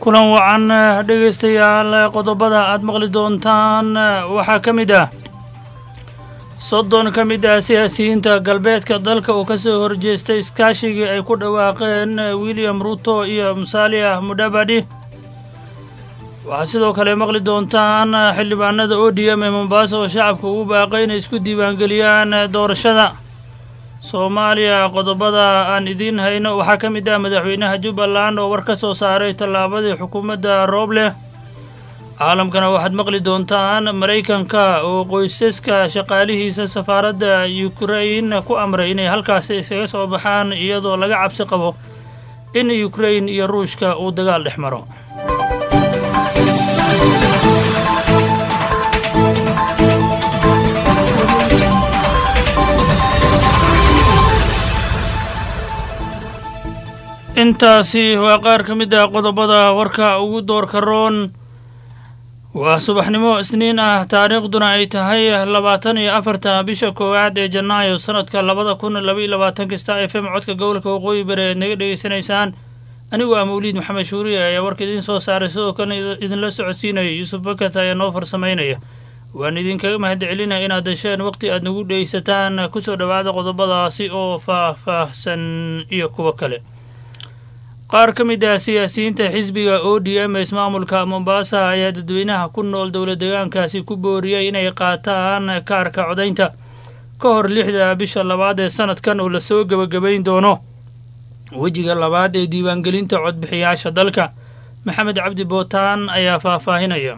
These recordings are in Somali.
kulan wacan dhegaystayaal qodobada aad maqli doontaan waxaa ka mid ah soddon ka mid ah siyaasiyiinta galbeedka dalka oo ka soo horjeestay iskaashigii ay ku dhawaaqeen william ruto iyo musaaliah mudhabadhi waxaad sidoo kale maqli doontaan xildhibaanada o d m ee mombaaso oo shacabka ugu baaqay inay isku diiwaangeliyaan doorashada soomaaliya qodobada aan idiin hayno waxaa ka mid ah madaxweynaha jubbaland oo war ka soo saaray tallaabadii xukuumadda roobleh caalamkana waxaad maqli doontaan maraykanka oo qoysaska shaqaalihiisa safaaradda yukrain ku amray inay halkaasi iskaga soo baxaan iyadoo laga cabsi qabo in yukrain iyo ruushka uu dagaal dhex maro intaasi waa qaar ka mid ah qodobada warka ugu doorka roon waa subaxnimo isniin ah taariikhduna ay tahay labaatan iyo afarta bisha koowaad ee janaayo sanadka labada kun labaiyo labaatanka star f m codka gobolka waqooyi bari eed naga dhegaysanaysaan anigu ah mawliid maxamed shuuriye ayaa warka idiin soo saaray sidoo kale idinla socodsiinaya yuusuf bakat ayaa noo farsamaynaya waan idinkaga mahad celinaya inaad hesheen waqti aad nagu dhegaysataan kusoo dhowaada qodobadaasi oo faah-faahsan iyo kuwo kale qaar ka mid ah siyaasiyiinta xisbiga o d m ismaamulka mombaasa ayaa dadweynaha ku nool dowla deegaankaasi ku booriyey inay qaataan kaarka codaynta ka hor lixda bisha labaad ee sanadkan oo lasoo gebagabayn doono wejiga labaad ee diiwaangelinta codbixiyaasha dalka maxamed cabdi bootaan ayaa faahfaahinaya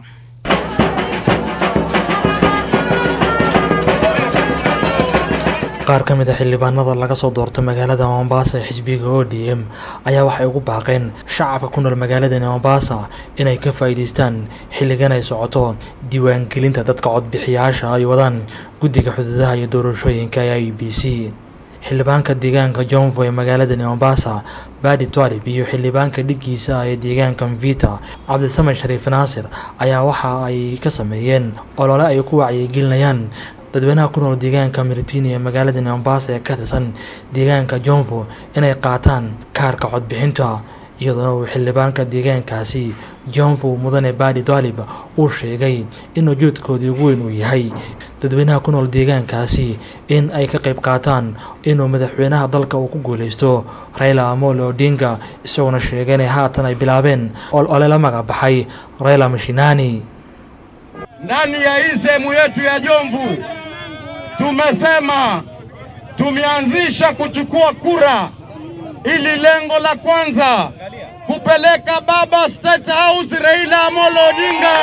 qaar ka mid a xildhibaanada laga soo doorto magaalada mombasa ee xisbiga o d m ayaa waxay ugu baaqeen shacabka ku nool magaaladani mombasa inay ka faa'iidaystaan xilligan ay socoto diiwaangelinta dadka codbixiyaasha ay wadaan guddiga xuduudaha iyo doorashooyinka ee i b c xildhibaanka deegaanka jonfo ee magaaladani mombasa badi twalib iyo xildhibaanka dhiggiisa ee deegaanka mvita cabdisamed shariif naasir ayaa waxa ay ka sameeyeen olole ay ku wacyigelinayaan dadweynaha ku nool deegaanka miritini ee magaalada mombasa ee ka tirsan deegaanka jonfo inay qaataan kaarka codbixinta iyadoona uu xildhibaanka deegaankaasi jonfo mudane badi dalib uu sheegay in ujeedkoodii ugu weyn uu yahay dadweynaha ku nool deegaankaasi in ay ka qayb qaataan inuu madaxweynaha dalka uu ku guuleysto raila amolo odinga isagoona sheegay inay haatan ay bilaabeen ole la magac baxay raila mashinani ndani ya hii sehemu yetu ya Jomvu tumesema tumeanzisha kuchukua kura, ili lengo la kwanza kupeleka baba State House Raila Amolo Odinga.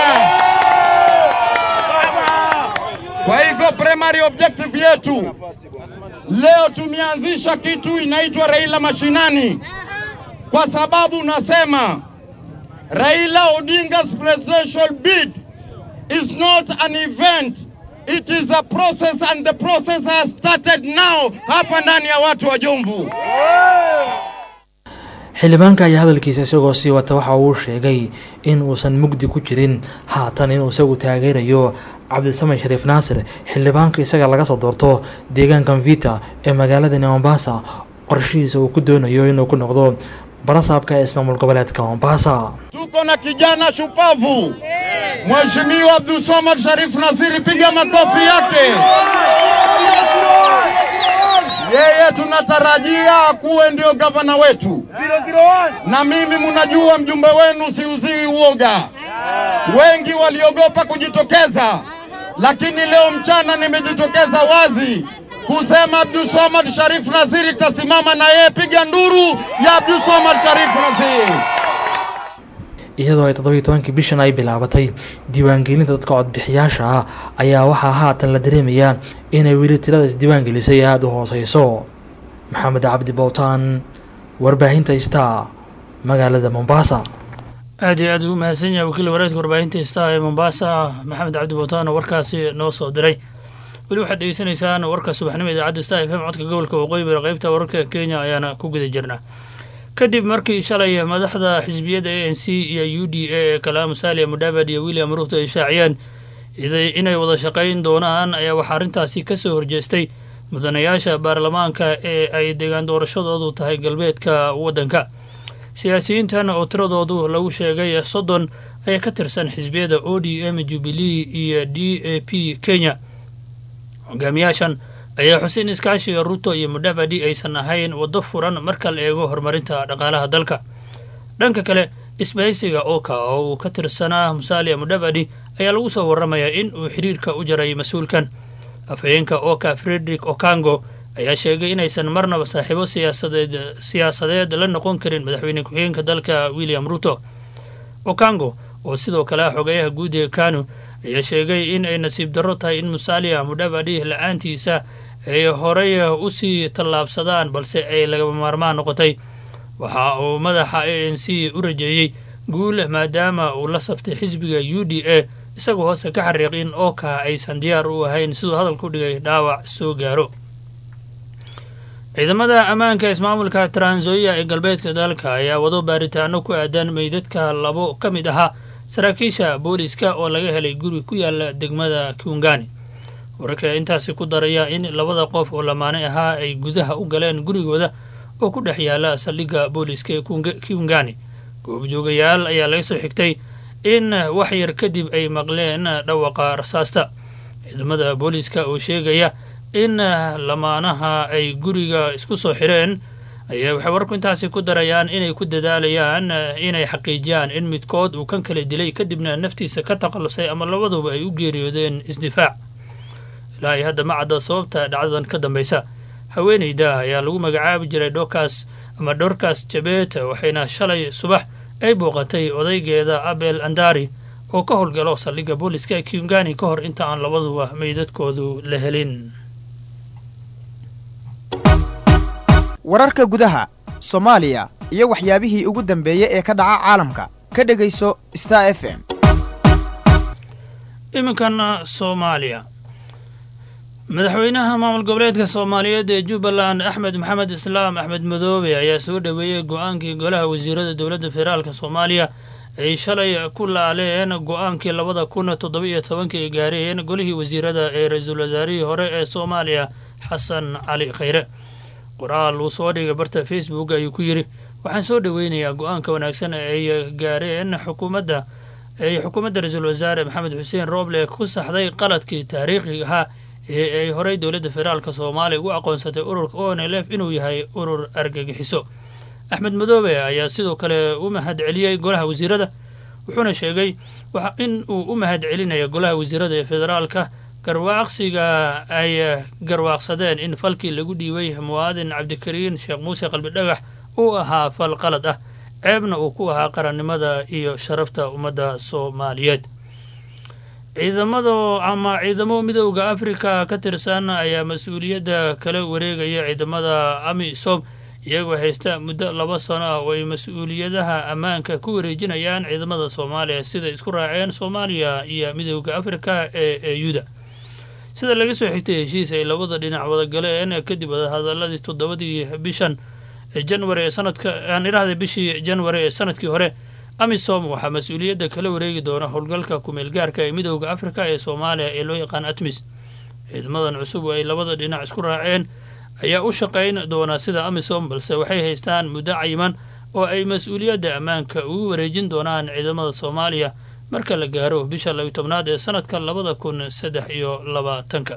Kwa hivyo primary objective yetu leo tumeanzisha kitu inaitwa Raila Mashinani, kwa sababu nasema Raila Odinga's presidential bid is not an event it is a process and the process has started now hapa ndani ya watu wa Jomvu. xildhibaanka ayaa hadalkiisa isagoo sii wata waxa uu sheegay in uusan mugdi ku jirin haatan inuu isagu taageerayo cabdisamed shariif naasir xildhibaanka isaga laga soo doorto deegaanka mvita ee magaaladani mombasa qorshihiisa uu ku doonayo inuu ku noqdo barasaabka ee ismaamul goboleedka mombasa Tuko na kijana shupavu Mheshimiwa Abdulswamad Sharif Nasiri, piga makofi yake. Yeye tunatarajia akuwe ndio gavana wetu, na mimi mnajua mjumbe wenu siuzii uoga. Wengi waliogopa kujitokeza, lakini leo mchana nimejitokeza wazi kusema Abdulswamad Sharif Nasiri tasimama na yeye. Piga nduru ya Abdulswamad Sharif Nasiri. iyadoo ay toddobiyo tobankii bishan ay bilaabatay diiwaangelinta dadka codbixiyaasha ah ayaa waxaa haatan la dareemayaa inay weli tirada isdiiwaangelisay aada u hooseyso maxamed cabdi bowtaan warbaahinta star magaalada mombasa aad iyo aad ugu mahadsan yahay wakiil wareedka warbaahinta star ee mombasa maxamed cabdi bowtaan oo warkaasi noo soo diray weli waxaad degeysanaysaan warka subaxnimo idaacadda star f m codka gobolka waqooyi bari qaybta wararka kenya ayaana ku guda jirnaa kadib markii shalay madaxda xisbiyadda a n c iyo u d a ee kalaamu saaliya mudhaabad iyo william ruuto ay shaaciyeen inay wada shaqayn doonaan ayaa waxaa arrintaasi ka soo horjeestay mudanayaasha baarlamaanka ee ay deegaan doorashadoodu tahay galbeedka waddanka siyaasiyiintan oo tiradoodu lagu sheegay soddon ayaa ka tirsan xisbiyada o d m jubilee iyo d a p kenya hogaamiyaashan ayaa xusein iskaashiga ruto iyo mudhavadi aysan ahayn waddo furan marka la eego horumarinta dhaqaalaha dalka dhanka kale isbahaysiga oka oo uu ka tirsanaa musalia mudhavadi ayaa lagu soo warramayaa in uu xiriirka u jaray mas-uulkan afhayeenka oka frederick okango ayaa sheegay inaysan marnaba saaxiibo siyaasadeed siyaasadeed la noqon karin madaxweyne ku-xigeenka dalka william ruto okango oo sidoo kale ah xogeyaha guud ee kanu ayaa sheegay in ay nasiib darro tahay in musalia mudhavadi la-aantiisa ay horey usii tallaabsadaan balse ay lagaba maarmaan noqotay waxa uu madaxa a n c u rajeeyey guul maadaama uu la saftay xisbiga u d a isagoo hoosta ka xariiq in oka aysan diyaar u ahayn siduu hadalku dhigay dhaawac soo gaaro ciidamada ammaanka ismaamulka tranzoia ee galbeedka dalka ayaa wado baaritaano ku aadan meydadka labo ka mid ahaa saraakiisha booliska oo laga helay guri ku yaala degmada kiungani wararka intaasi ku daraya in labada qof oo lamaane ahaa ay gudaha u galeen gurigooda oo ku dhex yaala saldhigga booliska ee kiungani goobjoogayaal ayaa laga soo xigtay in wax yar kadib ay maqleen dhawaqa rasaasta ciidamada booliska oo sheegaya in lamaanaha ay guriga isku soo xireen ayaa waxay wararku intaasi ku darayaan inay ku dadaalayaan inay xaqiijiyaan in midkood uu kan kala dilay kadibna naftiisa ka takhallusay ama labaduba ay u geeriyoodeen isdifaac ilaa iyo hadda ma cadda sababta dhacdadan ka dambaysa haweeneyda ayaa lagu magacaabi jiray dhokas ama dhorkas jabet waxayna shalay subax ay booqatay odaygeeda abel andari oo ka howlgalo saldhigga booliska kiungani ka hor inta aan labaduba meydadkoodu la helin wararka gudaha soomaaliya iyo waxyaabihii ugu dambeeyey ee ka dhaca caalamka ka dhegayso star f m iminkan soomaaliya madaxweynaha maamul goboleedka soomaaliyeed ee jubbaland axmed maxamed islaam axmed madoobe ayaa soo dhoweeyey go-aankii golaha wasiirada dowladda federaalk soomaaliya ay shalay ku laaleen go-aankii labada kun toddoba-iyo tobanka ay gaareen golihii wasiirada ee ra-iisul wasaarihii hore ee soomaaliya xasan cali khayre qoraal uu soo dhigay barta facebook ayuu ku yidhi waxaan soo dhoweynayaa go-aanka wanaagsan ay gaareen xukuumadda ay xukuumadda ra-iisul wasaare maxamed xuseen rooble ku saxday qaladkii taariikhiga ahaa ee ay horey dowladda federaalk soomaaliya ugu aqoonsatay ururka o n l f inuu yahay urur argagixiso axmed madoobe ayaa sidoo kale u mahad celiyey golaha wasiirada wuxuuna sheegay in uu u mahad celinaya golaha wasiirada ee federaalka garwaaqsiga ay garwaaqsadeen in falkii lagu dhiibay muwaadin cabdikariin sheekh muuse qalbidhagax uu ahaa fal qalad ah ceebna uu ku ahaa qarannimada iyo sharafta ummadda soomaaliyeed ciidamada ama ciidamo midooda afrika ka tirsan ayaa mas-uuliyadda kala wareegaya ciidamada amisom iyagoo haysta muddo laba sano ah oo ay mas-uuliyadaha ammaanka ku wareejinayaan ciidamada soomaaliya sida isku raaceen soomaaliya iyo midooda afrika ee eyuda sida laga soo xigtay heshiis ay labada dhinac wada galeen kadib wadahadaladii toddobadii bishan janwari ee sanadka aan idhahday bishii janwari ee sanadkii hore amisom waxaa mas-uuliyadda kala wareegi doona howlgalka ku-meelgaarka ee midooda afrika ee soomaaliya ee loo yaqaan atmis ciidamadan cusub oo ay labada dhinac isku raaceen ayaa u shaqayn doona sida amisom balse waxay haystaan muddo cayiman oo ay mas-uuliyadda ammaanka ugu wareejin doonaan ciidamada soomaaliya marka la gaaro bisha labiyo tobnaad ee sanadka labada kun saddex iyo labaatanka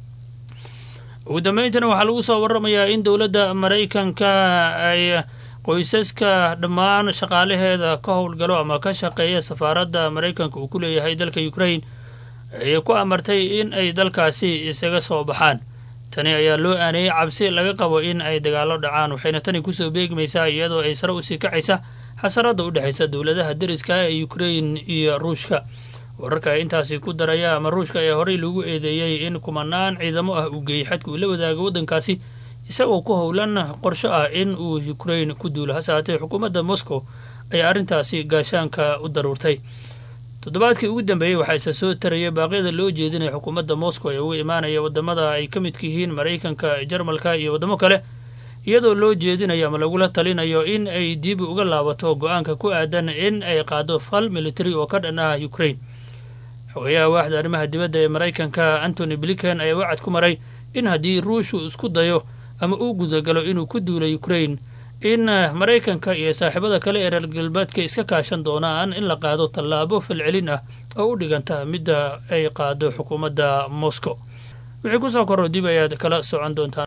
ugu dambayntana waxaa lagu soo waramayaa in dowladda maraykanka ay qoysaska dhammaan shaqaalaheeda ka howlgalo ama ka shaqeeya safaaradda maraykanka uu ku leeyahay dalka ukrain ay ku amartay in ay dalkaasi isaga soo baxaan tani ayaa loo aaneeyey cabsi laga qabo in ay dagaallo dhacaan waxayna tani kusoo beegmaysaa iyadoo ay sare usii kacaysa xasarada u dhexaysa dowladaha deriska ee ukrain iyo ruushka wararka intaasi ku daraya ama ruushka ayaa horey lagu eedeeyey in kumanaan ciidamo ah uu geeyey xadka uu la wadaago waddankaasi isagoo ku howlan qorsho ah in uu ukrain ku duulo hase haatee xukuumadda moscow ayaa arrintaasi gaashaanka u daruurtay toddobaadkii ugu dambeeyey waxaa isa soo taraya baaqyada loo jeedinaya xukuumadda moscow ee uga imaanaya waddamada ay ka midka yihiin maraykanka jarmalka iyo waddamo kale iyadoo loo jeedinayo ama lagula talinayo in ay dib uga laabato go-aanka ku aadan in ay qaado fal military oo ka dhan ah ukrain xogeyaha waaxda arrimaha dibadda ee maraykanka antony blinken ayaa wacad ku maray in haddii ruushuu isku dayo ama uu gudagalo inuu ku duulo ukrain in maraykanka iyo saaxiibada kale ee reer galbeedka iska kaashan doonaan in la qaado tallaabo falcelin ah oo u dhiganta midda ay qaado xukuumadda moscow wixii kusoo korro dib ayaad kala socon doontaan